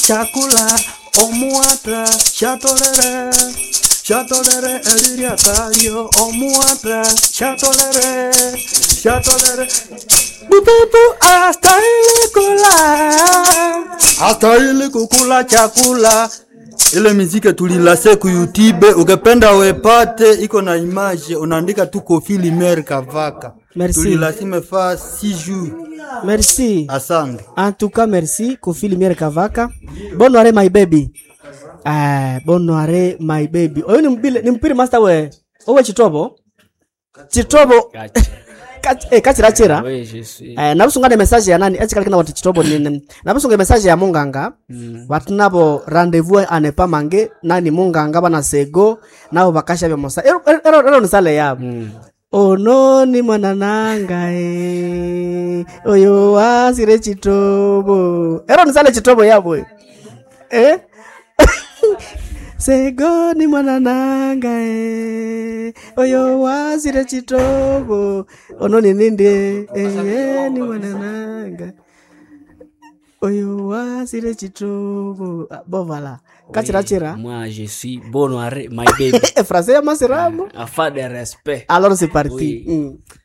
chakula omuata chatolere chatolere eliriatario omuata chatolere chatolere bupepu astahili kula astahili kukula chakula ile miziki tulilase ku YouTube, ukipenda wepate, iko na image, unaandika tu Kofi Limer Kavaka. Merci. Tulilase imefaa 6 jours. merci Asante. en tout cas merci kofi lumiere kavaka bonne soirée my baby eh, bonne soirée my baby oyo ni mpile ni mpiri master we owe chitobo chitobo Kach- eh, kachirachira Oui, je suis. eh, nabusungane message ya nani echikalikina wati chitobo nini nabusunga message ya munganga watu nabo rendezvous anepa mange nani munganga bana sego nabo bakasha bya mosa ero ero ero nisale yabo ononi mwanananga e oyo wasire chitobo ero nisale chitobo yabo e. eh segoni mwanananga e oyo wasire chitobo ononi ninde eye ni mwanananga oyo wasire chitobo Ah, bovala kachirachira Moi, je suis Bonoiré, my baby. e français ya masiramu Afin de respect. alors c'est parti Oui. mm.